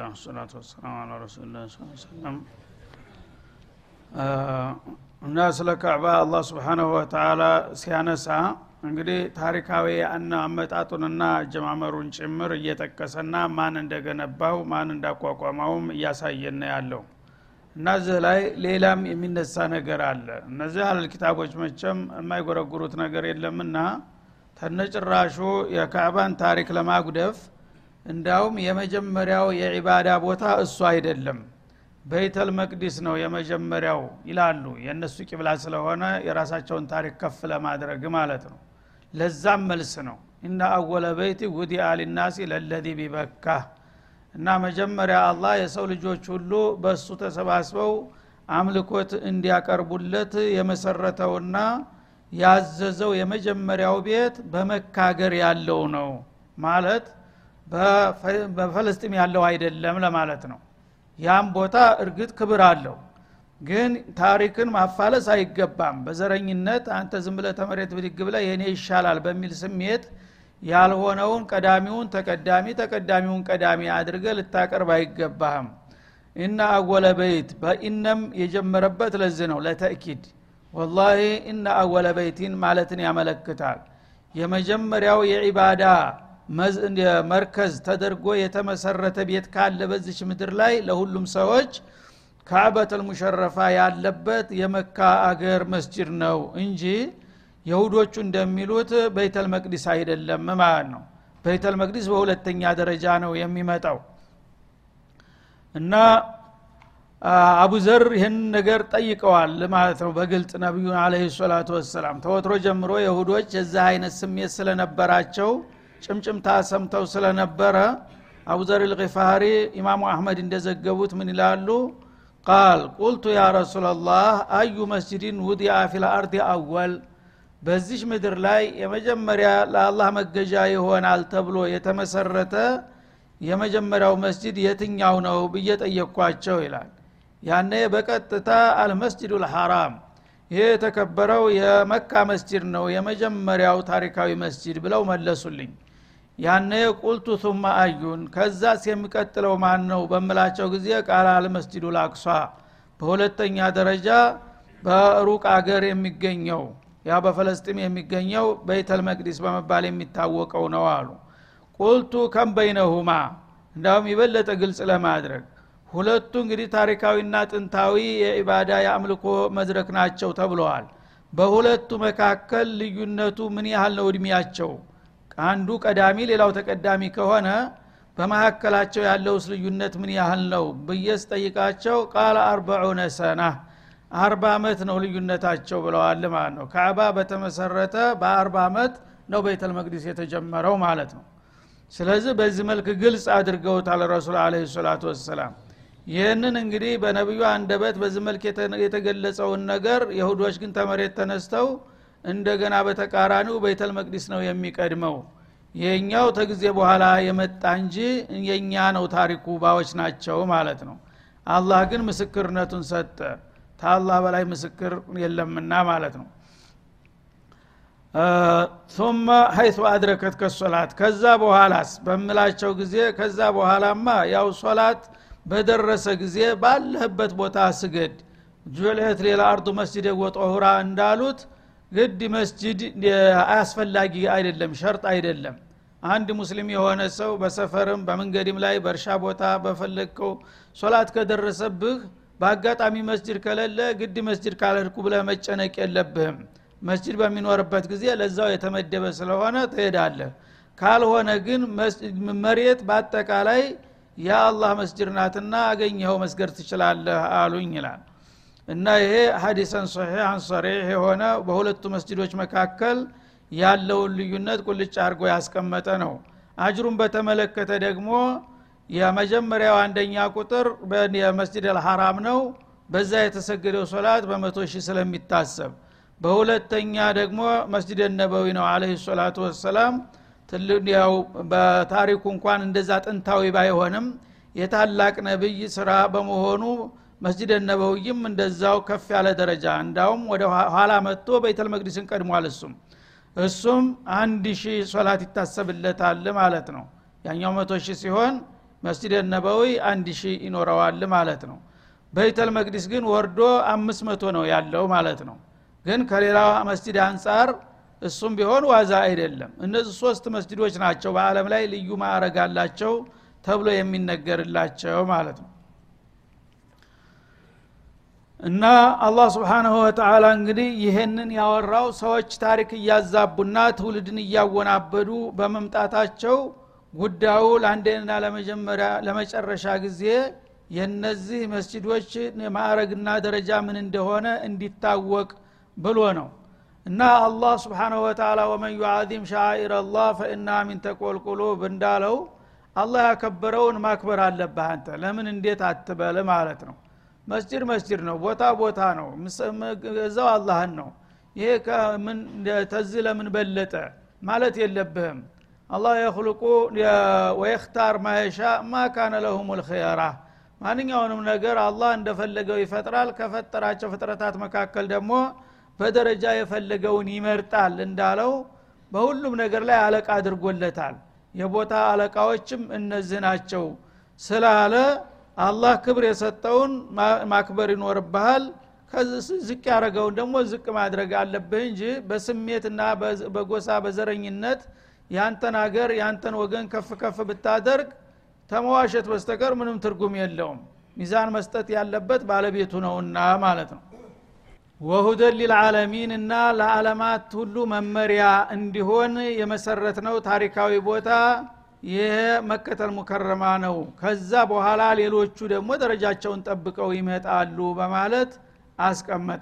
አልሐምዱሊላህ ሰላቱ ወሰላም አላ ረሱልላ ሰለም እና ስለ ካዕባ አላህ ስብሓናሁ ወተላ ሲያነሳ እንግዲህ ታሪካዊ እና አመጣጡንና አጀማመሩን ጭምር እየጠቀሰና ማን እንደገነባው ማን እንዳቋቋመውም እያሳየን ያለው እና እዚህ ላይ ሌላም የሚነሳ ነገር አለ እነዚህ አለል ኪታቦች መቸም የማይጎረጉሩት ነገር የለምና ተነጭራሹ የካዕባን ታሪክ ለማጉደፍ እንዳውም የመጀመሪያው የዒባዳ ቦታ እሱ አይደለም በይተል መቅዲስ ነው የመጀመሪያው ይላሉ የእነሱ ቂብላ ስለሆነ የራሳቸውን ታሪክ ከፍ ለማድረግ ማለት ነው ለዛም መልስ ነው እና አወለ በይቲ ውዲአ ሊናሲ ለለዚ ቢበካ እና መጀመሪያ አላህ የሰው ልጆች ሁሉ በእሱ ተሰባስበው አምልኮት እንዲያቀርቡለት የመሰረተውና ያዘዘው የመጀመሪያው ቤት በመካገር ያለው ነው ማለት በፈለስጢም ያለው አይደለም ለማለት ነው ያም ቦታ እርግጥ ክብር አለው ግን ታሪክን ማፋለስ አይገባም በዘረኝነት አንተ ዝም ብለ ተመሬት ብድግ ብለ የኔ ይሻላል በሚል ስሜት ያልሆነውን ቀዳሚውን ተቀዳሚ ተቀዳሚውን ቀዳሚ አድርገ ልታቀርብ አይገባህም እና አወለ በይት በኢነም የጀመረበት ለዚህ ነው ለተእኪድ ወላሂ እና አወለ በይቲን ማለትን ያመለክታል የመጀመሪያው የዒባዳ መርከዝ ተደርጎ የተመሰረተ ቤት ካለ በዚች ምድር ላይ ለሁሉም ሰዎች ካዕበተል ሙሸረፋ ያለበት የመካ አገር መስጅድ ነው እንጂ የሁዶቹ እንደሚሉት በይተል መቅዲስ አይደለም ማለት ነው በይተል መቅዲስ በሁለተኛ ደረጃ ነው የሚመጣው እና አቡዘር ይህን ነገር ጠይቀዋል ማለት ነው በግልጥ ነቢዩን አለ ሰላቱ ወሰላም ተወትሮ ጀምሮ የሁዶች የዚህ አይነት ስሜት ስለነበራቸው ጭምጭምታ ሰምተው ስለነበረ አቡዘር ልፋሪ ኢማሙ አህመድ እንደዘገቡት ምን ይላሉ ቃል ቁልቱ ያ ረሱላላህ አዩ መስጅድን ውዲአ ፊል አርድ አወል በዚች ምድር ላይ የመጀመሪያ ለአላህ መገዣ ይሆናል ተብሎ የተመሰረተ የመጀመሪያው መስጅድ የትኛው ነው ብዬ ጠየቅኳቸው ይላል ያነ በቀጥታ አልመስጅዱ ልሐራም ይህ የተከበረው የመካ መስጅድ ነው የመጀመሪያው ታሪካዊ መስጅድ ብለው መለሱልኝ ያነ ቁልቱ ቱማ አዩን ከዛስ የሚቀጥለው ማን ነው በምላቸው ጊዜ ቃል አልመስጅዱ ላቅሷ በሁለተኛ ደረጃ በሩቅ አገር የሚገኘው ያ በፈለስጢም የሚገኘው በይተል መቅዲስ በመባል የሚታወቀው ነው አሉ ቁልቱ ከም በይነሁማ እንዳውም የበለጠ ግልጽ ለማድረግ ሁለቱ እንግዲህ ታሪካዊና ጥንታዊ የኢባዳ የአምልኮ መድረክ ናቸው ተብለዋል በሁለቱ መካከል ልዩነቱ ምን ያህል ነው እድሜያቸው አንዱ ቀዳሚ ሌላው ተቀዳሚ ከሆነ በመካከላቸው ያለውስ ልዩነት ምን ያህል ነው ብየስ ጠይቃቸው ቃለ አርበዑነ ሰና አርባ ዓመት ነው ልዩነታቸው ብለዋል ማለት ነው ካዕባ በተመሰረተ በአርባ ዓመት ነው ቤተል መቅዲስ የተጀመረው ማለት ነው ስለዚህ በዚህ መልክ ግልጽ አድርገውታል ረሱል አለ ሰላቱ ወሰላም ይህንን እንግዲህ በነቢዩ አንደበት በዚህ መልክ የተገለጸውን ነገር የሁዶች ግን ተመሬት ተነስተው እንደገና በተቃራኒው ቤተል መቅዲስ ነው የሚቀድመው የኛው ተጊዜ በኋላ የመጣ እንጂ የኛ ነው ታሪኩ ባዎች ናቸው ማለት ነው አላህ ግን ምስክርነቱን ሰጠ ታላህ በላይ ምስክር የለምና ማለት ነው ثم ሀይቱ አድረከት ከሶላት ከዛ በኋላስ በምላቸው ጊዜ ከዛ በኋላማ ያው ሶላት በደረሰ ጊዜ ባለህበት ቦታ ስገድ ጁልት ሌላ አርዱ መስጅድ ወጦሁራ እንዳሉት ግድ መስጅድ አያስፈላጊ አይደለም ሸርጥ አይደለም አንድ ሙስሊም የሆነ ሰው በሰፈርም በመንገድም ላይ በእርሻ ቦታ በፈለግከው ሶላት ከደረሰብህ በአጋጣሚ መስጅድ ከሌለ ግድ መስጅድ ካልህድኩ ብለ መጨነቅ የለብህም መስጅድ በሚኖርበት ጊዜ ለዛው የተመደበ ስለሆነ ትሄዳለህ ካልሆነ ግን መሬት በአጠቃላይ የአላህ መስጅድ ናትና አገኘኸው መስገድ ትችላለህ አሉኝ ይላል እና ይሄ ሀዲሰን ሶሒሐን ሰሪሕ የሆነ በሁለቱ መስጅዶች መካከል ያለውን ልዩነት ቁልጭ አድርጎ ያስቀመጠ ነው አጅሩን በተመለከተ ደግሞ የመጀመሪያው አንደኛ ቁጥር የመስጅድ አልሐራም ነው በዛ የተሰገደው ሶላት በመቶ ሺህ ስለሚታሰብ በሁለተኛ ደግሞ መስጅድ ነበዊ ነው አለህ ሰላቱ ወሰላም ያው በታሪኩ እንኳን እንደዛ ጥንታዊ ባይሆንም የታላቅ ነብይ ስራ በመሆኑ መስጅድ ነበውይም እንደዛው ከፍ ያለ ደረጃ እንዳውም ወደ ኋላ መጥቶ ቤተል መቅዲስን ቀድሟል እሱም እሱም አንድ ሺህ ሶላት ይታሰብለታል ማለት ነው ያኛው መቶ ሺህ ሲሆን መስጅድ ነበዊ አንድ ሺህ ይኖረዋል ማለት ነው በይተል መቅዲስ ግን ወርዶ አምስት መቶ ነው ያለው ማለት ነው ግን ከሌላ መስጅድ አንጻር እሱም ቢሆን ዋዛ አይደለም እነዚህ ሶስት መስጅዶች ናቸው በአለም ላይ ልዩ ማዕረግ አላቸው ተብሎ የሚነገርላቸው ማለት ነው እና አላህ ስብሓንሁ ወተላ እንግዲህ ይህንን ያወራው ሰዎች ታሪክ እያዛቡና ትውልድን እያወናበዱ በመምጣታቸው ጉዳዩ ለአንዴና ለመጀመሪያ ለመጨረሻ ጊዜ የነዚህ መስጅዶች ማዕረግና ደረጃ ምን እንደሆነ እንዲታወቅ ብሎ ነው እና አላህ ስብሓንሁ ወተላ ወመን ዩዓዚም ሻኢር አላህ ፈኢና ሚን ተቆልቁሉብ እንዳለው አላህ ያከበረውን ማክበር አለብህ አንተ ለምን እንዴት አትበል ማለት ነው መስጅድ መስጅድ ነው ቦታ ቦታ ነው እዛው አላህን ነው ይሄ ተዚህ ለምን በለጠ ማለት የለብህም አላህ የክልቁ ወየክታር ማየሻ ማ ካነ ለሁም ልክያራ ማንኛውንም ነገር አላህ እንደፈለገው ይፈጥራል ከፈጠራቸው ፍጥረታት መካከል ደግሞ በደረጃ የፈለገውን ይመርጣል እንዳለው በሁሉም ነገር ላይ አለቃ አድርጎለታል የቦታ አለቃዎችም እነዚህ ናቸው ስላለ አላህ ክብር የሰጠውን ማክበር ይኖርብሃል ዝቅ ያደረገውን ደግሞ ዝቅ ማድረግ አለብህ እንጂ በስሜትና በጎሳ በዘረኝነት ያንተን አገር ያንተን ወገን ከፍ ከፍ ብታደርግ ተመዋሸት በስተቀር ምንም ትርጉም የለውም ሚዛን መስጠት ያለበት ባለቤቱ ነውና ማለት ነው ወሁደን ሊልዓለሚን እና ለዓለማት ሁሉ መመሪያ እንዲሆን የመሰረት ነው ታሪካዊ ቦታ ይህ መከተል ሙከረማ ነው ከዛ በኋላ ሌሎቹ ደግሞ ደረጃቸውን ጠብቀው ይመጣሉ በማለት አስቀመጠ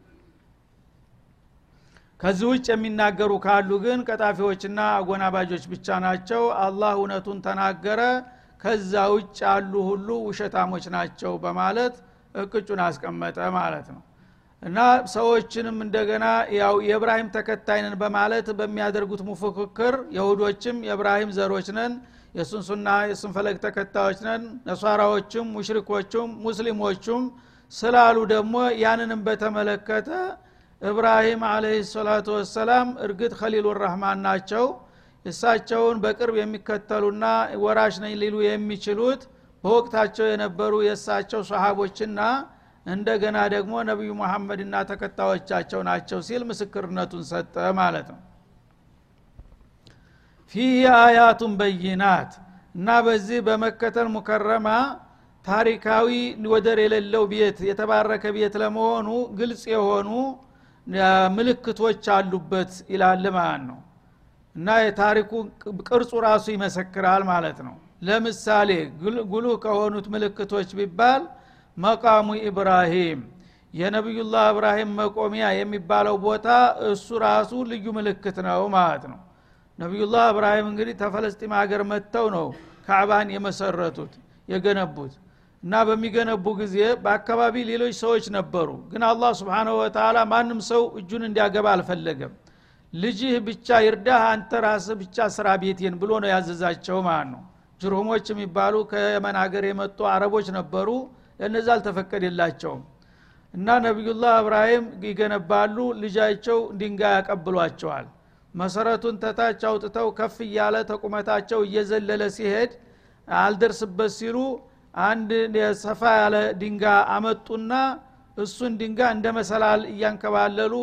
ከዚህ ውጭ የሚናገሩ ካሉ ግን ቀጣፊዎችና አጎናባጆች ብቻ ናቸው አላህ እውነቱን ተናገረ ከዛ ውጭ ያሉ ሁሉ ውሸታሞች ናቸው በማለት እቅጩን አስቀመጠ ማለት ነው እና ሰዎችንም እንደገና ያው የእብራሂም ተከታይነን በማለት በሚያደርጉት ሙፉክክር የሁዶችም የእብራሂም ዘሮች ነን የእሱን ሱና የእሱን ፈለግ ተከታዮች ነን ነሷራዎችም ሙሽሪኮቹም ሙስሊሞቹም ስላሉ ደግሞ ያንንም በተመለከተ እብራሂም አለህ ሰላቱ ወሰላም እርግጥ ከሊሉ ረህማን ናቸው እሳቸውን በቅርብ የሚከተሉና ወራሽ ነኝ ሊሉ የሚችሉት በወቅታቸው የነበሩ የእሳቸው ሰሃቦችና እንደገና ደግሞ ነቢዩ መሐመድና ተከታዮቻቸው ናቸው ሲል ምስክርነቱን ሰጠ ማለት ነው ፊህ አያቱን በይናት እና በዚህ በመከተል ሙከረማ ታሪካዊ ወደር የሌለው ቤት የተባረከ ቤት ለመሆኑ ግልጽ የሆኑ ምልክቶች አሉበት ይላል ማለት ነው እና የታሪኩ ቅርጹ ራሱ ይመሰክራል ማለት ነው ለምሳሌ ጉሉህ ከሆኑት ምልክቶች ቢባል መቃሙ ኢብራሂም የነቢዩላህ እብራሂም መቆሚያ የሚባለው ቦታ እሱ ራሱ ልዩ ምልክት ነው ማለት ነው ነቢዩላህ እብራሂም እንግዲህ ተፈለስጢም ሀገር መጥተው ነው ካዕባን የመሰረቱት የገነቡት እና በሚገነቡ ጊዜ በአካባቢ ሌሎች ሰዎች ነበሩ ግን አላህ ስብንሁ ወተላ ማንም ሰው እጁን እንዲያገባ አልፈለገም ልጅህ ብቻ ይርዳህ አንተ ራስህ ብቻ ስራ ቤቴን ብሎ ነው ያዘዛቸው ማለት ነው ጅርሁሞች የሚባሉ ከየመን ሀገር የመጡ አረቦች ነበሩ ለነዛ አልተፈቀደላቸውም እና ነቢዩላህ እብራሂም ይገነባሉ ልጃቸው ድንጋይ ያቀብሏቸዋል መሰረቱን ተታች አውጥተው ከፍ እያለ ተቁመታቸው እየዘለለ ሲሄድ አልደርስበት ሲሉ አንድ ሰፋ ያለ ድንጋ አመጡና እሱን ድንጋ እንደ መሰላል እያንከባለሉ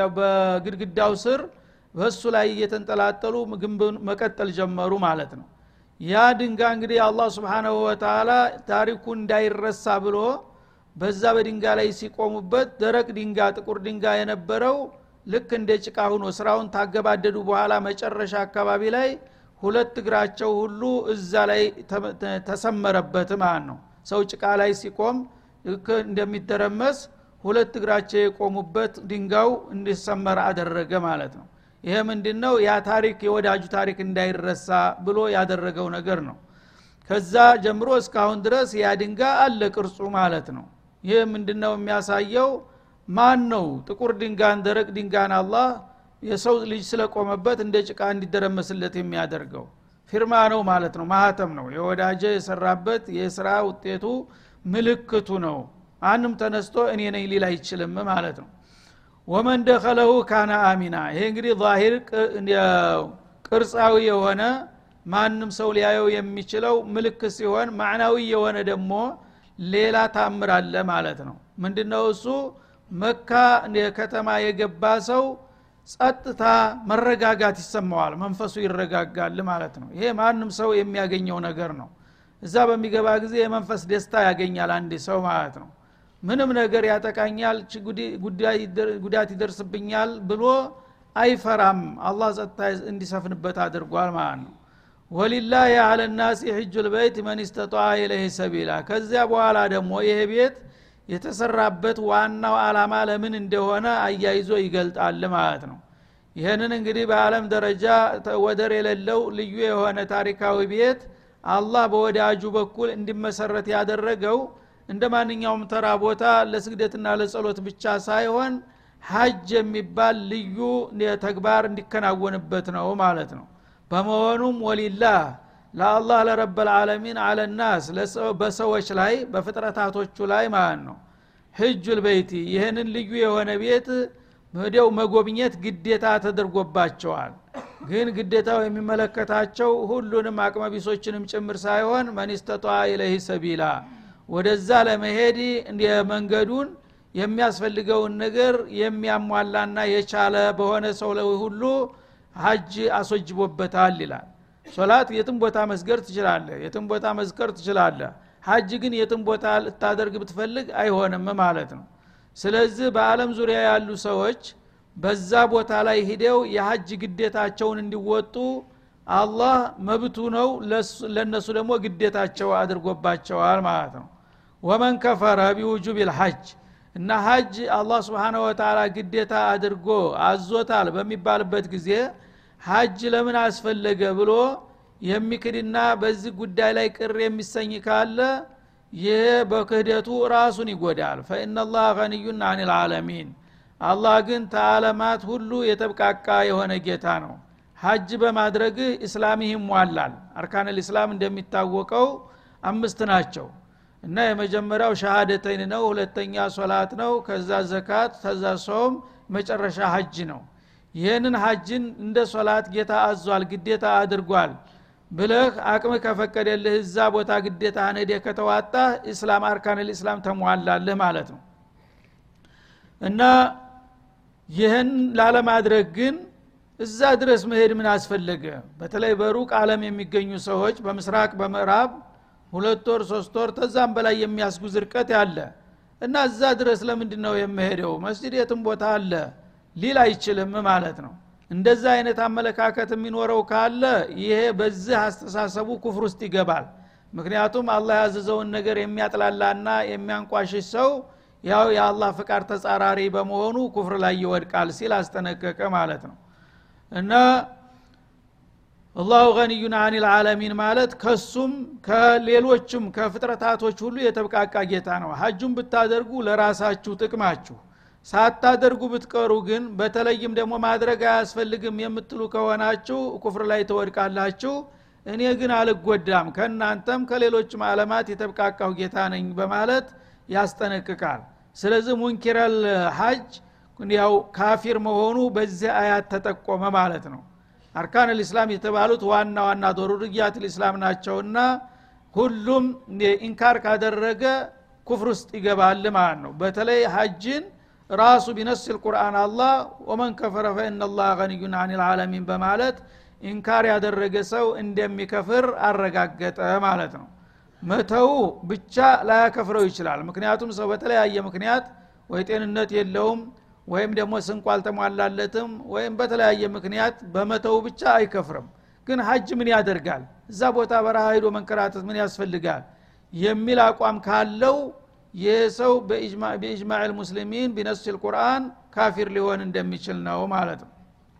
በግድግዳው ስር በእሱ ላይ እየተንጠላጠሉ ግንብን መቀጠል ጀመሩ ማለት ነው ያ ድንጋ እንግዲህ አላህ ስብሓናሁ ወተላ ታሪኩ እንዳይረሳ ብሎ በዛ በድንጋ ላይ ሲቆሙበት ደረቅ ድንጋ ጥቁር ድንጋ የነበረው ልክ እንደ ጭቃ ሁኖ ስራውን ታገባደዱ በኋላ መጨረሻ አካባቢ ላይ ሁለት እግራቸው ሁሉ እዛ ላይ ተሰመረበት ማለት ነው ሰው ጭቃ ላይ ሲቆም ልክ እንደሚደረመስ ሁለት እግራቸው የቆሙበት ድንጋው እንዲሰመር አደረገ ማለት ነው ይሄ ምንድን ነው ያ ታሪክ የወዳጁ ታሪክ እንዳይረሳ ብሎ ያደረገው ነገር ነው ከዛ ጀምሮ እስካሁን ድረስ ያ ድንጋ አለ ቅርጹ ማለት ነው ይህ ምንድን ነው የሚያሳየው ማን ነው ጥቁር ድንጋን ደረቅ ድንጋን አላህ የሰው ልጅ ስለቆመበት እንደ ጭቃ እንዲደረመስለት የሚያደርገው ፊርማ ነው ማለት ነው ማህተም ነው የወዳጀ የሰራበት የስራ ውጤቱ ምልክቱ ነው አንም ተነስቶ እኔ ነኝ ሊል አይችልም ማለት ነው ወመን ደኸለሁ ካነ አሚና ይሄ እንግዲህ ዛሂር ቅርጻዊ የሆነ ማንም ሰው ሊያየው የሚችለው ምልክት ሲሆን ማዕናዊ የሆነ ደግሞ ሌላ ታምር አለ ማለት ነው ምንድነው እሱ መካ ከተማ የገባ ሰው ጸጥታ መረጋጋት ይሰማዋል መንፈሱ ይረጋጋል ማለት ነው ይሄ ማንም ሰው የሚያገኘው ነገር ነው እዛ በሚገባ ጊዜ የመንፈስ ደስታ ያገኛል አንድ ሰው ማለት ነው ምንም ነገር ያጠቃኛል ጉዳት ይደርስብኛል ብሎ አይፈራም አላህ ጸጥታ እንዲሰፍንበት አድርጓል ማለት ነው ወሊላህ አለ ናሲ ሕጁ ልበይት መን ስተጣ ኢለህ ሰቢላ ከዚያ በኋላ ደግሞ ይሄ ቤት የተሰራበት ዋናው አላማ ለምን እንደሆነ አያይዞ ይገልጣል ማለት ነው ይህንን እንግዲህ በአለም ደረጃ ወደር የሌለው ልዩ የሆነ ታሪካዊ ቤት አላህ በወዳጁ በኩል እንዲመሰረት ያደረገው እንደ ማንኛውም ተራ ቦታ ለስግደትና ለጸሎት ብቻ ሳይሆን ሀጅ የሚባል ልዩ ተግባር እንዲከናወንበት ነው ማለት ነው በመሆኑም ወሊላህ ለአላህ ለረበልዓለሚን አለናስ በሰዎች ላይ በፍጥረታቶቹ ላይ ማለት ነው ህጁል በይቲ ይህንን ልዩ የሆነ ቤት ወዲያው መጎብኘት ግዴታ ተደርጎባቸዋል ግን ግዴታው የሚመለከታቸው ሁሉንም አቅመቢሶችንም ጭምር ሳይሆን መኒስተጧ ኢለህ ሰቢላ ወደዛ ለመሄድ መንገዱን የሚያስፈልገውን ነገር የሚያሟላና የቻለ በሆነ ሰው ላይ ሁሉ ሀጅ አስወጅቦበታል ይላል ሶላት የትም ቦታ መስገር ትችላለ የትም ቦታ መዝከር ትችላለ ሀጅ ግን የትም ቦታ ልታደርግ ብትፈልግ አይሆንም ማለት ነው ስለዚህ በአለም ዙሪያ ያሉ ሰዎች በዛ ቦታ ላይ ሂደው የሀጅ ግዴታቸውን እንዲወጡ አላህ መብቱ ነው ለነሱ ደግሞ ግዴታቸው አድርጎባቸዋል ማለት ነው ወመን ከፈረ ቢውጁብ ልሐጅ እና ሀጅ አላህ ስብሓነ ወተላ ግዴታ አድርጎ አዞታል በሚባልበት ጊዜ ሀጅ ለምን አስፈለገ ብሎ የሚክድና በዚህ ጉዳይ ላይ ቅር የሚሰኝ ካለ ይህ በክህደቱ ራሱን ይጎዳል ፈኢናላህ ገኒዩን አን ልዓለሚን አላህ ግን ተዓለማት ሁሉ የተብቃቃ የሆነ ጌታ ነው ሀጅ በማድረግህ እስላምህ ይሟላል አርካን ልእስላም እንደሚታወቀው አምስት ናቸው እና የመጀመሪያው ሸሃደተይን ነው ሁለተኛ ሶላት ነው ከዛ ዘካት ከዛ ሶም መጨረሻ ሀጅ ነው ይህንን ሀጅን እንደ ሶላት ጌታ አዟል ግዴታ አድርጓል ብለህ አቅም ከፈቀደልህ እዛ ቦታ ግዴታ ነዴ ከተዋጣ እስላም አርካን ልእስላም ተሟላልህ ማለት ነው እና ይህን ላለማድረግ ግን እዛ ድረስ መሄድ ምን አስፈለገ በተለይ በሩቅ አለም የሚገኙ ሰዎች በምስራቅ በምዕራብ ሁለት ወር ሶስት ወር ተዛም በላይ የሚያስጉዝ ርቀት ያለ እና እዛ ድረስ ለምንድን ነው የምሄደው መስጅድ የትም ቦታ አለ ሊል አይችልም ማለት ነው እንደዛ አይነት አመለካከት የሚኖረው ካለ ይሄ በዚህ አስተሳሰቡ ኩፍር ውስጥ ይገባል ምክንያቱም አላህ ያዘዘውን ነገር የሚያጥላላና የሚያንቋሽሽ ሰው ያው የአላህ ፍቃድ ተጻራሪ በመሆኑ ኩፍር ላይ ይወድቃል ሲል አስጠነቀቀ ማለት ነው እና አላሁ ገኒዩን አን ልዓለሚን ማለት ከሱም ከሌሎችም ከፍጥረታቶች ሁሉ የተብቃቃ ጌታ ነው ሀጁን ብታደርጉ ለራሳችሁ ጥቅማችሁ ሳታደርጉ ብትቀሩ ግን በተለይም ደግሞ ማድረግ አያስፈልግም የምትሉ ከሆናችሁ ኩፍር ላይ ተወድቃላችሁ እኔ ግን አልጎዳም ከእናንተም ከሌሎችም አለማት የተብቃቃው ጌታ ነኝ በማለት ያስጠነቅቃል ስለዚህ ሙንኪረል ሀጅ ያው ካፊር መሆኑ በዚህ አያት ተጠቆመ ማለት ነው አርካን ልእስላም የተባሉት ዋና ዋና ዶሩርያት ልእስላም ናቸውና ሁሉም ኢንካር ካደረገ ኩፍር ውስጥ ይገባል ማለት ነው በተለይ ሀጅን ራሱ ቢነስ ልቁርአን አላህ ወመን ከፈረ ፈኢናላህ ገኒዩን አን ልዓለሚን በማለት ኢንካር ያደረገ ሰው እንደሚከፍር አረጋገጠ ማለት ነው መተው ብቻ ላያከፍረው ይችላል ምክንያቱም ሰው በተለያየ ምክንያት ወይ ጤንነት የለውም ወይም ደግሞ ስንቁ አልተሟላለትም ወይም በተለያየ ምክንያት በመተው ብቻ አይከፍርም ግን ሀጅ ምን ያደርጋል እዛ ቦታ በረሃ ሂዶ መንከራተት ምን ያስፈልጋል የሚል አቋም ካለው ይህ ሰው በኢጅማዕ ልሙስሊሚን ቢነስ ልቁርአን ካፊር ሊሆን እንደሚችል ነው ማለት ነው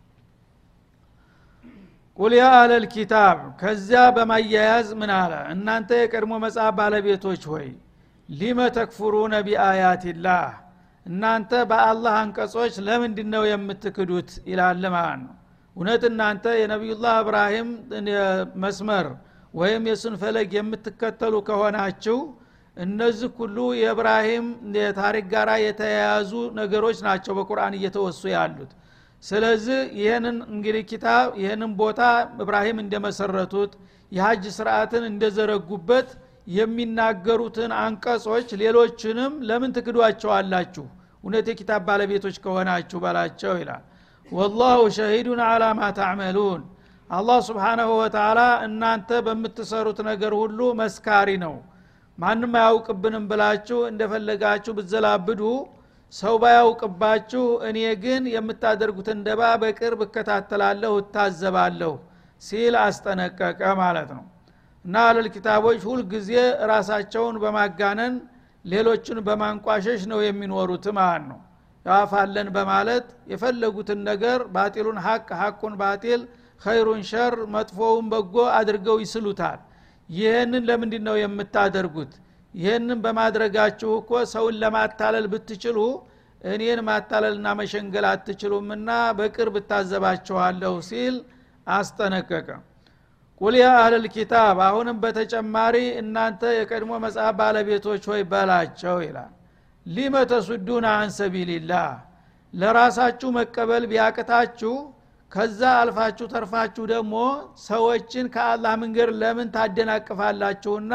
ቁል ያ አለል ኪታብ ከዚያ በማያያዝ ምን አለ እናንተ የቀድሞ መጽሐፍ ባለቤቶች ሆይ ሊመ ተክፉሩነ ቢአያትላህ እናንተ በአላህ አንቀጾች ለምንድ ነው የምትክዱት ይላል ማለት ነው እውነት እናንተ የነቢዩላህ እብራሂም መስመር ወይም የሱን ፈለግ የምትከተሉ ከሆናችሁ እነዚህ ሁሉ የእብራሂም የታሪክ ጋር የተያያዙ ነገሮች ናቸው በቁርአን እየተወሱ ያሉት ስለዚህ ይህንን እንግዲህ ኪታብ ይህንን ቦታ እብራሂም እንደመሰረቱት የሀጅ ስርዓትን እንደዘረጉበት የሚናገሩትን አንቀጾች ሌሎችንም ለምን ትክዷቸዋላችሁ እውነት የኪታብ ባለቤቶች ከሆናችሁ በላቸው ይላል ወላሁ ሸሂዱን አላ ማ ታዕመሉን አላህ ስብሓናሁ ወተላ እናንተ በምትሰሩት ነገር ሁሉ መስካሪ ነው ማንም አያውቅብንም ብላችሁ እንደፈለጋችሁ ብዘላብዱ ሰው ባያውቅባችሁ እኔ ግን የምታደርጉትን ደባ በቅርብ እከታተላለሁ እታዘባለሁ ሲል አስጠነቀቀ ማለት ነው እና አለል ኪታቦች ሁልጊዜ ራሳቸውን በማጋነን ሌሎችን በማንቋሸሽ ነው የሚኖሩት ማለት ነው ያፋለን በማለት የፈለጉትን ነገር ባጢሉን ሀቅ ሀቁን ባጢል ኸይሩን ሸር መጥፎውን በጎ አድርገው ይስሉታል ይህንን ለምንድ ነው የምታደርጉት ይህንን በማድረጋችሁ እኮ ሰውን ለማታለል ብትችሉ እኔን ማታለልና መሸንገል አትችሉምና በቅርብ እታዘባችኋለሁ ሲል አስጠነቀቀ ቁል ያ አህለል ኪታብ አሁንም በተጨማሪ እናንተ የቀድሞ መጽሐፍ ባለቤቶች ሆይ በላቸው ይላል ሊመ ተሱዱና አን ሰቢልላህ ለራሳችሁ መቀበል ቢያቅታችሁ ከዛ አልፋችሁ ተርፋችሁ ደግሞ ሰዎችን ከአላህ መንገድ ለምን ታደናቅፋላችሁና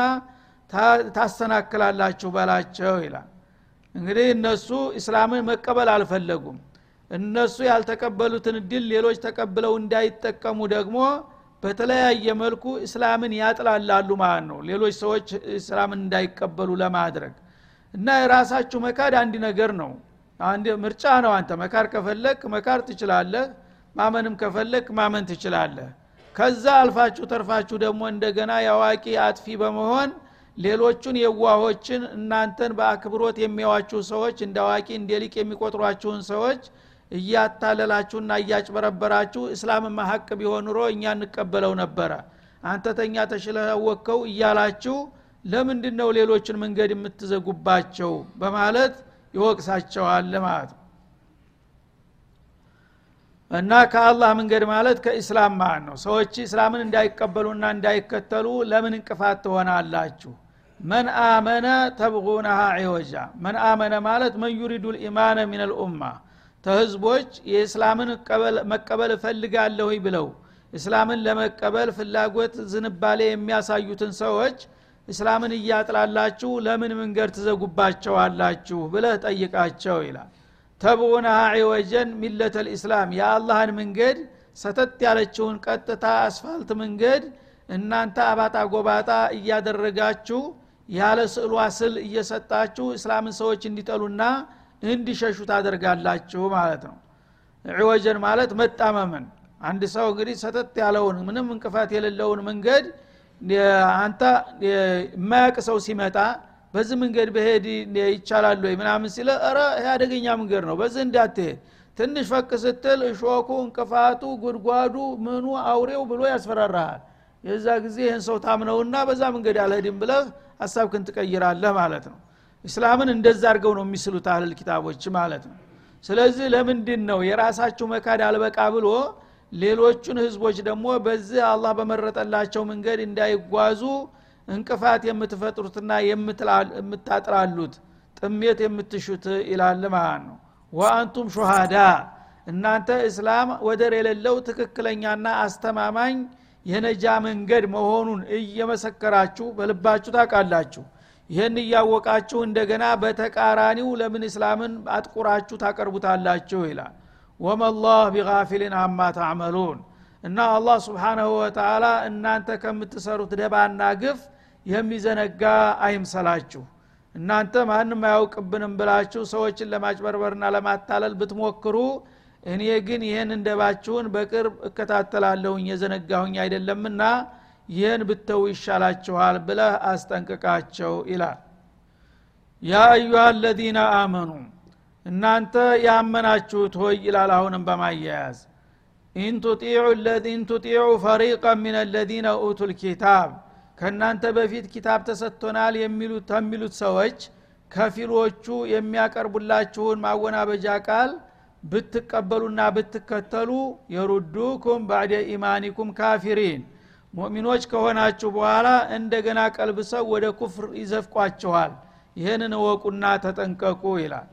ታሰናክላላችሁ በላቸው ይላል እንግዲህ እነሱ እስላምን መቀበል አልፈለጉም እነሱ ያልተቀበሉትን እድል ሌሎች ተቀብለው እንዳይጠቀሙ ደግሞ በተለያየ መልኩ እስላምን ያጥላላሉ ማለት ነው ሌሎች ሰዎች እስላምን እንዳይቀበሉ ለማድረግ እና የራሳችሁ መካድ አንድ ነገር ነው አንድ ምርጫ ነው አንተ መካር ከፈለግ መካር ትችላለህ ማመንም ከፈለግ ማመን ትችላለህ ከዛ አልፋችሁ ተርፋችሁ ደግሞ እንደገና የአዋቂ አጥፊ በመሆን ሌሎቹን የዋሆችን እናንተን በአክብሮት የሚያዋችሁ ሰዎች እንደ አዋቂ እንደ ሊቅ የሚቆጥሯችሁን ሰዎች እያታለላችሁና እያጭበረበራችሁ እስላምማ ሀቅ ቢሆን ኑሮ እኛ እንቀበለው ነበረ አንተ ተኛ ተሽለወከው እያላችሁ ለምንድን ነው ሌሎችን መንገድ የምትዘጉባቸው በማለት ይወቅሳቸዋል ማለት ነው እና ከአላህ መንገድ ማለት ከኢስላም ማለት ነው ሰዎች እስላምን እንዳይቀበሉና እንዳይከተሉ ለምን እንቅፋት ትሆናላችሁ መን አመነ ተብጉነሃ ዒወጃ መን አመነ ማለት መን ዩሪዱ ልኢማነ ሚን ልኡማ ተህዝቦች የእስላምን መቀበል እፈልጋለሁ ብለው እስላምን ለመቀበል ፍላጎት ዝንባሌ የሚያሳዩትን ሰዎች እስላምን እያጥላላችሁ ለምን መንገድ ትዘጉባቸዋላችሁ ብለህ ጠይቃቸው ይላል ተብዑነሃ ዒወጀን ሚለተ ልእስላም የአላህን መንገድ ሰተት ያለችውን ቀጥታ አስፋልት መንገድ እናንተ አባጣ ጎባጣ እያደረጋችሁ ያለ ስዕሏ ስል እየሰጣችሁ እስላምን ሰዎች እንዲጠሉና እንዲሸሹ ታደርጋላችሁ ማለት ነው ዒወጀን ማለት መጣመምን አንድ ሰው እንግዲህ ሰተት ያለውን ምንም እንቅፋት የሌለውን መንገድ አንተ የማያቅ ሰው ሲመጣ በዚህ መንገድ በሄድ ይቻላል ወይ ምናምን ሲለ ረ ይህ አደገኛ መንገድ ነው በዚህ እንዳትሄድ ትንሽ ፈቅ ስትል እሾኩ እንቅፋቱ ጉድጓዱ ምኑ አውሬው ብሎ ያስፈራራሃል የዛ ጊዜ ይህን ሰው ታምነውና በዛ መንገድ አልሄድም ብለህ ሀሳብክን ትቀይራለህ ማለት ነው እስላምን እንደዛ አድርገው ነው የሚስሉት አህልል ኪታቦች ማለት ነው ስለዚህ ለምንድን ነው የራሳችሁ መካድ አልበቃ ብሎ ሌሎቹን ህዝቦች ደግሞ በዚህ አላህ በመረጠላቸው መንገድ እንዳይጓዙ እንቅፋት የምትፈጥሩትና የምታጥራሉት ጥሜት የምትሹት ይላል ማለት ነው ወአንቱም ሹሃዳ እናንተ እስላም ወደር የሌለው ትክክለኛና አስተማማኝ የነጃ መንገድ መሆኑን እየመሰከራችሁ በልባችሁ ታውቃላችሁ ይህን እያወቃችሁ እንደገና በተቃራኒው ለምን እስላምን አጥቁራችሁ ታቀርቡታላችሁ ይላል ወመላህ ቢጋፊልን አማ ታዕመሉን እና አላህ ስብሓናሁ ወተላ እናንተ ከምትሰሩት ደባና ግፍ የሚዘነጋ አይምሰላችሁ እናንተ ማንም አያውቅብንም ብላችሁ ሰዎችን ለማጭበርበርና ለማታለል ብትሞክሩ እኔ ግን ይህን እንደባችሁን በቅርብ እከታተላለሁኝ የዘነጋሁኝ አይደለምና ይህን ብተው ይሻላችኋል ብለህ አስጠንቅቃቸው ይላል ያ አዩሃ አለዚነ አመኑ እናንተ ያመናችሁት ሆይ ይላል አሁንም በማያያዝ ኢንቱጢዑ ፈሪቀ ምን አለዚነ ኡቱ ልኪታብ ከእናንተ በፊት ኪታብ ተሰጥቶናል የሚሉት ከሚሉት ሰዎች ከፊሎቹ የሚያቀርቡላችሁን ማወናበጃ ቃል ብትቀበሉና ብትከተሉ የሩዱኩም ባዕደ ኢማኒኩም ካፊሪን ሙእሚኖች ከሆናችሁ በኋላ እንደገና ቀልብሰው ወደ ኩፍር ይዘፍቋችኋል ይህንን እወቁና ተጠንቀቁ ይላል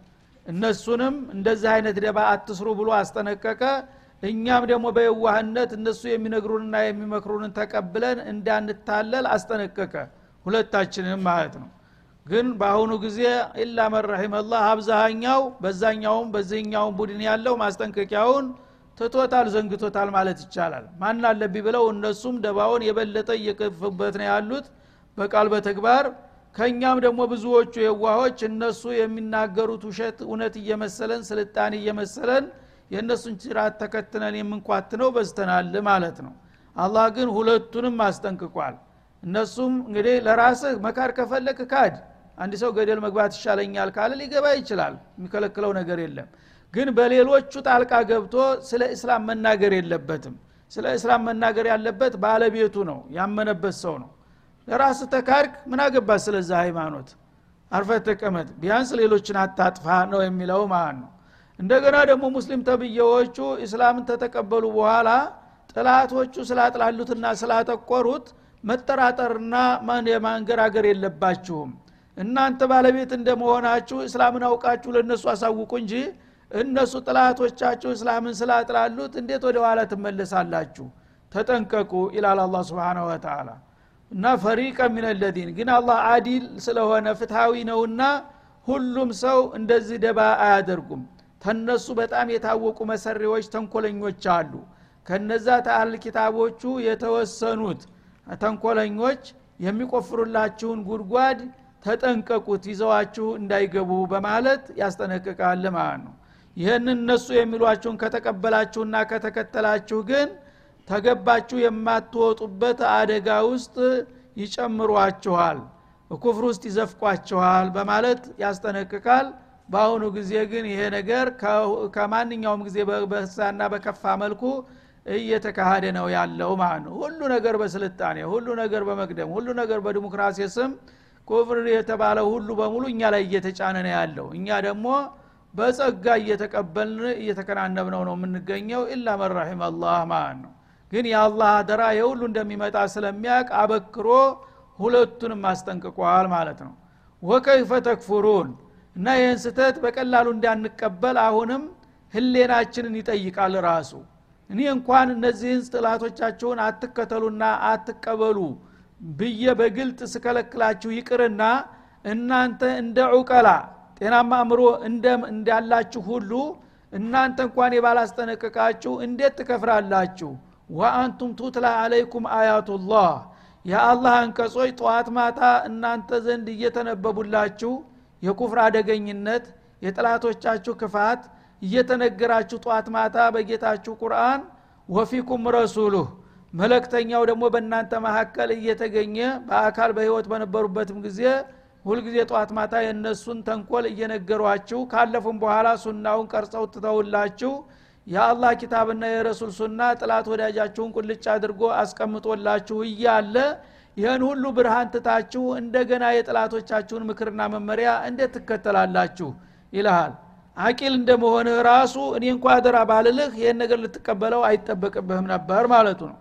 እነሱንም እንደዚህ አይነት ደባ አትስሩ ብሎ አስጠነቀቀ እኛም ደግሞ በየዋህነት እነሱ የሚነግሩንና የሚመክሩንን ተቀብለን እንዳንታለል አስጠነቀቀ ሁለታችንም ማለት ነው ግን በአሁኑ ጊዜ ኢላ መረሒመላህ አብዛኛው በዛኛውም በዚህኛውም ቡድን ያለው ማስጠንቀቂያውን ትቶታል ዘንግቶታል ማለት ይቻላል ማን አለብኝ ብለው እነሱም ደባውን የበለጠ እየከፉበት ነው ያሉት በቃል በተግባር ከእኛም ደግሞ ብዙዎቹ የዋሆች እነሱ የሚናገሩት ውሸት እውነት እየመሰለን ስልጣን እየመሰለን የእነሱን ጭራት ተከትነን የምንኳትነው በዝተናል ማለት ነው አላህ ግን ሁለቱንም አስጠንቅቋል እነሱም እንግዲህ ለራስህ መካድ ከፈለክ ካድ አንድ ሰው ገደል መግባት ይሻለኛል ካለ ሊገባ ይችላል የሚከለክለው ነገር የለም ግን በሌሎቹ ጣልቃ ገብቶ ስለ እስላም መናገር የለበትም ስለ እስላም መናገር ያለበት ባለቤቱ ነው ያመነበት ሰው ነው ለራስ ተካድክ ምን አገባት ስለዛ ሃይማኖት አርፈት ተቀመጥ ቢያንስ ሌሎችን አታጥፋ ነው የሚለው ማለት ነው እንደገና ደግሞ ሙስሊም ተብዬዎቹ እስላምን ተተቀበሉ በኋላ ጥላቶቹ ስላጥላሉትና ስላጠቆሩት መጠራጠርና የማንገራገር የለባችሁም እናንተ ባለቤት እንደመሆናችሁ እስላምን አውቃችሁ ለእነሱ አሳውቁ እንጂ እነሱ ጥላቶቻችሁ እስላምን ስላጥላሉት እንዴት ወደ ኋላ ትመለሳላችሁ ተጠንቀቁ ይላል አላ ስብን ወተላ እና ፈሪቀ ሚን ለዚን ግን አላህ አዲል ስለሆነ ፍትሃዊ ነውና ሁሉም ሰው እንደዚህ ደባ አያደርጉም ተነሱ በጣም የታወቁ መሰሪዎች ተንኮለኞች አሉ ከነዛ ተአል ኪታቦቹ የተወሰኑት ተንኮለኞች የሚቆፍሩላችሁን ጉድጓድ ተጠንቀቁት ይዘዋችሁ እንዳይገቡ በማለት ያስጠነቅቃል ማለት ነው ይህን እነሱ የሚሏችሁን ከተቀበላችሁና ከተከተላችሁ ግን ተገባችሁ የማትወጡበት አደጋ ውስጥ ይጨምሯችኋል ኩፍር ውስጥ ይዘፍቋችኋል በማለት ያስጠነቅቃል በአሁኑ ጊዜ ግን ይሄ ነገር ከማንኛውም ጊዜ በሳና በከፋ መልኩ እየተካሄደ ነው ያለው ማለት ነው ሁሉ ነገር በስልጣኔ ሁሉ ነገር በመቅደም ሁሉ ነገር በዲሞክራሲ ስም ኩፍር የተባለ ሁሉ በሙሉ እኛ ላይ እየተጫነ ነው ያለው እኛ ደግሞ በጸጋ እየተቀበልን እየተከናነብነው ነው የምንገኘው ኢላ መራሒም አላህ ማለት ነው ግን የአላህ አደራ የሁሉ እንደሚመጣ ስለሚያቅ አበክሮ ሁለቱንም አስጠንቅቋል ማለት ነው ወከይፈ ተክፉሩን እና ይህን ስተት በቀላሉ እንዳንቀበል አሁንም ህሌናችንን ይጠይቃል ራሱ እኔ እንኳን እነዚህን ጥላቶቻችሁን አትከተሉና አትቀበሉ ብዬ በግልጥ ስከለክላችሁ ይቅርና እናንተ እንደ ዑቀላ ጤናማ አእምሮ እንዳላችሁ ሁሉ እናንተ እንኳን የባላስጠነቀቃችሁ እንዴት ትከፍራላችሁ ወአንቱም ቱትላ አለይኩም አያቱላህ የአላህ አንቀጾች ጠዋት ማታ እናንተ ዘንድ እየተነበቡላችሁ የኩፍር አደገኝነት የጥላቶቻችሁ ክፋት እየተነገራችሁ ጠዋት ማታ በጌታችሁ ቁርአን ወፊኩም ረሱሉህ መለክተኛው ደግሞ በእናንተ መካከል እየተገኘ በአካል በህይወት በነበሩበትም ጊዜ ሁልጊዜ ጠዋት ማታ የእነሱን ተንኮል እየነገሯችሁ ካለፉም በኋላ ሱናውን ቀርጸው ትተውላችሁ የአላህ ኪታብና የረሱል ሱና ጥላት ወዳጃችሁን ቁልጭ አድርጎ አስቀምጦላችሁ እያለ ይህን ሁሉ ብርሃን ትታችሁ እንደገና የጥላቶቻችሁን ምክርና መመሪያ እንዴት ትከተላላችሁ ይልሃል አቂል እንደመሆንህ ራሱ እኔ እንኳ አደራ ባልልህ ይህን ነገር ልትቀበለው አይጠበቅብህም ነበር ማለቱ ነው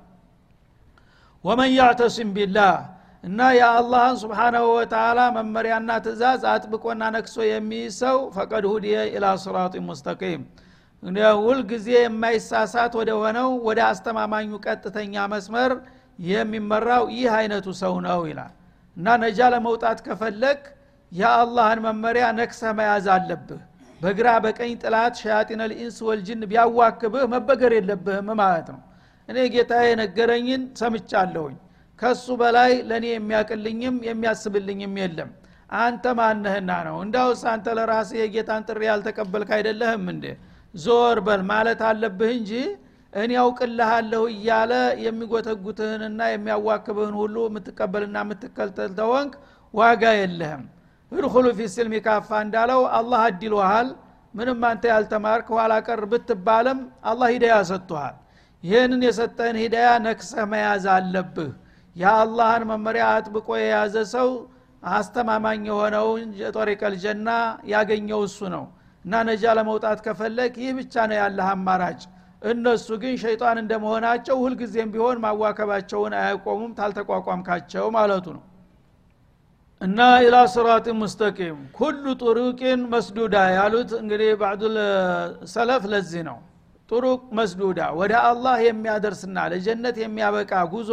ወመን ያዕተሲም ቢላህ እና የአላህን ስብሓናሁ ወተላ መመሪያና ትእዛዝ አጥብቆና ነክሶ የሚይዝ ሰው ፈቀድ ሁድየ ኢላ ስራጢ ሙስተቂም ሁል ጊዜ የማይሳሳት ወደ ሆነው ወደ አስተማማኙ ቀጥተኛ መስመር የሚመራው ይህ አይነቱ ሰው ነው ይላል እና ነጃ ለመውጣት ከፈለግ የአላህን መመሪያ ነክሰህ መያዝ አለብህ በግራ በቀኝ ጥላት ሸያጢን ልኢንስ ወልጅን ቢያዋክብህ መበገር የለብህም ማለት ነው እኔ ጌታ የነገረኝን ሰምቻለሁኝ ከሱ በላይ ለእኔ የሚያቅልኝም የሚያስብልኝም የለም አንተ ማነህና ነው እንዳውስ አንተ ለራስ የጌታን ጥሪ ያልተቀበልክ አይደለህም እንዴ ዞር በል ማለት አለብህ እንጂ እኔ ያውቅልሃለሁ እያለ የሚጎተጉትህንና የሚያዋክብህን ሁሉ የምትቀበልና የምትከተል ተወንክ ዋጋ የለህም እድኩሉ ፊ ስልሚ ካፋ እንዳለው አላህ አዲልሃል ምንም አንተ ያልተማርክ ኋላ ቀር ብትባለም አላህ ሂዳያ ሰጥቶሃል ይህንን የሰጠህን ሂዳያ ነክሰህ መያዝ አለብህ የአላህን መመሪያ አጥብቆ የያዘ ሰው አስተማማኝ የሆነውን የጦሪቀል ጀና ያገኘው እሱ ነው እና ነጃ ለመውጣት ከፈለግ ይህ ብቻ ነው ያለህ አማራጭ እነሱ ግን ሸይጣን እንደመሆናቸው ሁልጊዜም ቢሆን ማዋከባቸውን አያቆሙም ታልተቋቋምካቸው ማለቱ ነው እና ኢላ ስራጥ ሙስተቂም ኩሉ ጡሩቅን መስዱዳ ያሉት እንግዲህ ባዕዱል ሰለፍ ለዚህ ነው ጡሩቅ መስዱዳ ወደ አላህ የሚያደርስና ለጀነት የሚያበቃ ጉዞ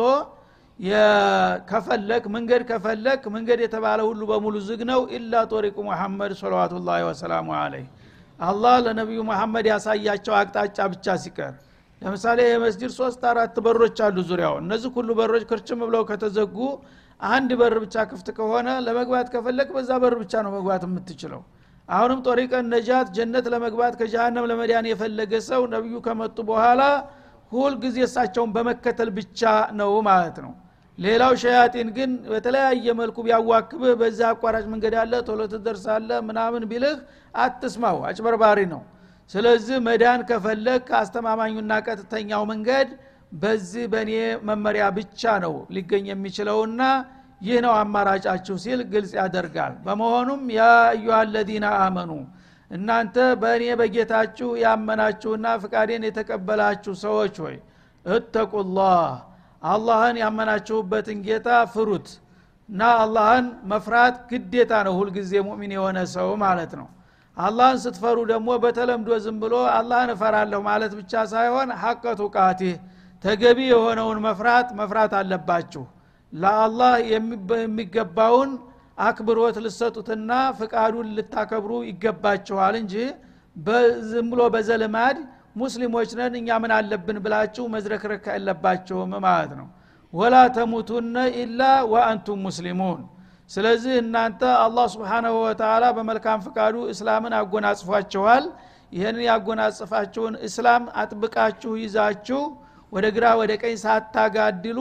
ከፈለክ መንገድ ከፈለክ መንገድ የተባለ ሁሉ በሙሉ ዝግ ነው ኢላ ጦሪቁ ሙሐመድ ሰለዋቱላ ወሰላሙ አለይህ አላህ ለነቢዩ መሐመድ ያሳያቸው አቅጣጫ ብቻ ሲቀር ለምሳሌ የመስጅድ ሶስት አራት በሮች አሉ ዙሪያው እነዚህ ሁሉ በሮች ክርችም ብለው ከተዘጉ አንድ በር ብቻ ክፍት ከሆነ ለመግባት ከፈለግ በዛ በር ብቻ ነው መግባት የምትችለው አሁንም ጦሪቀን ነጃት ጀነት ለመግባት ከጀሃነም ለመዳን የፈለገ ሰው ነቢዩ ከመጡ በኋላ ሁል ጊዜ እሳቸውን በመከተል ብቻ ነው ማለት ነው ሌላው ሸያጢን ግን በተለያየ መልኩ ቢያዋክብህ በዛ አቋራጭ መንገድ አለ ቶሎ ትደርሳለ ምናምን ቢልህ አትስማው አጭበርባሪ ነው ስለዚህ መዳን ከፈለግ አስተማማኙና ቀጥተኛው መንገድ በዚህ በእኔ መመሪያ ብቻ ነው ሊገኝ የሚችለውና ይህ ነው አማራጫችሁ ሲል ግልጽ ያደርጋል በመሆኑም ያ አዩሃ አለዚነ አመኑ እናንተ በእኔ በጌታችሁ ያመናችሁና ፍቃዴን የተቀበላችሁ ሰዎች ሆይ እተቁላህ አላህን ያመናችሁበትን ጌታ ፍሩት እና አላህን መፍራት ግዴታ ነው ሁልጊዜ ሙእሚን የሆነ ሰው ማለት ነው አላህን ስትፈሩ ደግሞ በተለምዶ ዝም ብሎ አላህን እፈራለሁ ማለት ብቻ ሳይሆን ሐቀቱ ቃቲህ ተገቢ የሆነውን መፍራት መፍራት አለባችሁ ለአላህ የሚገባውን አክብሮት ልሰጡትና ፍቃዱን ልታከብሩ ይገባችኋል እንጂ ዝም ብሎ በዘልማድ ሙስሊሞች ነን እኛ ምን አለብን ብላችሁ መዝረክረክ የለባቸውም ማለት ነው ወላ ተሙቱነ ኢላ ወአንቱም ሙስሊሙን ስለዚህ እናንተ አላህ ስብሓናሁ ወተላ በመልካም ፍቃዱ እስላምን አጎናጽፏችኋል ይህንን ያጎናጽፋችሁን እስላም አጥብቃችሁ ይዛችሁ ወደ ግራ ወደ ቀኝ ሳታጋድሉ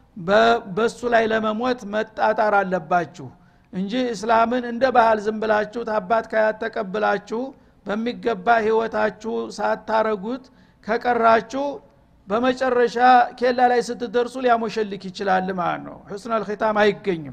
በሱ ላይ ለመሞት መጣጣር አለባችሁ እንጂ እስላምን እንደ ባህል ዝም ብላችሁ ታባት ካያት ተቀብላችሁ በሚገባ ህይወታችሁ ሳታረጉት ከቀራችሁ በመጨረሻ ኬላ ላይ ስትደርሱ ሊያሞሸልክ ይችላል ማለት ነው ሕስን አልኪታም አይገኝም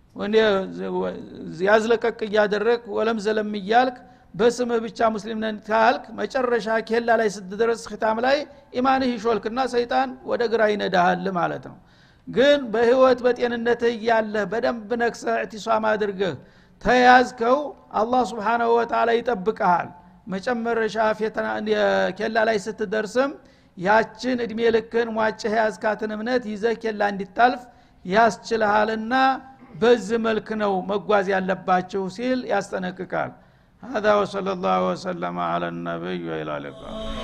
ያዝለቀቅ እያደረግ ወለም ዘለም እያልክ በስምህ ብቻ ሙስሊም ነን ካልክ መጨረሻ ኬላ ላይ ስትደረስ ኪታም ላይ ኢማንህ ይሾልክና ሰይጣን ወደ ግራ ይነዳሃል ማለት ነው ግን በህይወት በጤንነትህ እያለህ በደንብ ነክሰህ እዕቲሷም አድርገህ ተያዝከው አላህ ስብሓናሁ ወተላ ይጠብቀሃል መጨመረሻ ኬላ ላይ ስትደርስም ያችን እድሜ ልክን ሟጭህ ያዝካትን እምነት ይዘህ ኬላ እንዲታልፍ ያስችልሃልና በዚህ መልክ ነው መጓዝ ያለባችሁ ሲል ያስጠነቅቃል هذا وصلى الله وسلم على النبي وإلى اللقاء